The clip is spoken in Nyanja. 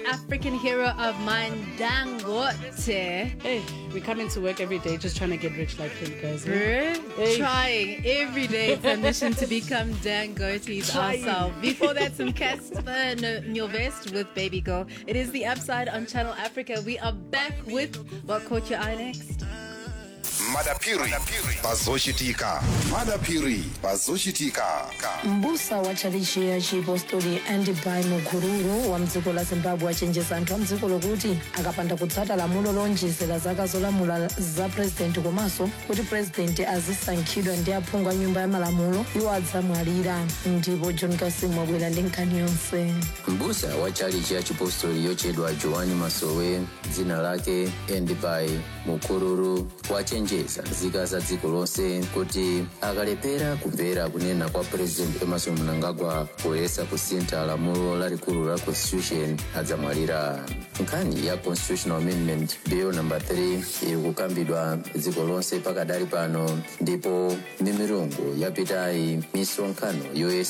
African hero of mine, Dangote. Hey, we come into work every day just trying to get rich like him, guys. eh? Bruh, Hey. Trying every day it's a mission to become Dangote's Trying. ourselves. Before that, some Casper Nyovest with Baby Girl. It is the upside on Channel Africa. We are back with what caught your eye next. madapiri pazoshitika madapiri pazoshitika mbusa wa tchalichi ya chipostori andibai mukururu wa mdziko la zimbabwe achenjeza anthu a mdziko lokuti akapanda kutsata lamulo lonjezera zaka zolamula za purezidenti komanso kuti purezidenti azisankhidwa ndi aphungu a nyumba ya malamulo iwo adzamwalira ndipo john kasim wabwera ndi nkhani yonse mbusa wa chalichi ya chipostori yochedwa joani masowe dzina lake endibai mukururu wachenjeza nzika za dziko lonse kuti akalephera kumvera kunena kwa president emerson mnangagwa poyesa kusintha lamulo lalikulu la constitution adzamwalira nkhani ya constitutional amendment bill number 3 iri kukambidwa dziko lonse pakadali pano ndipo milungu yapitayi misonkhano yoyesa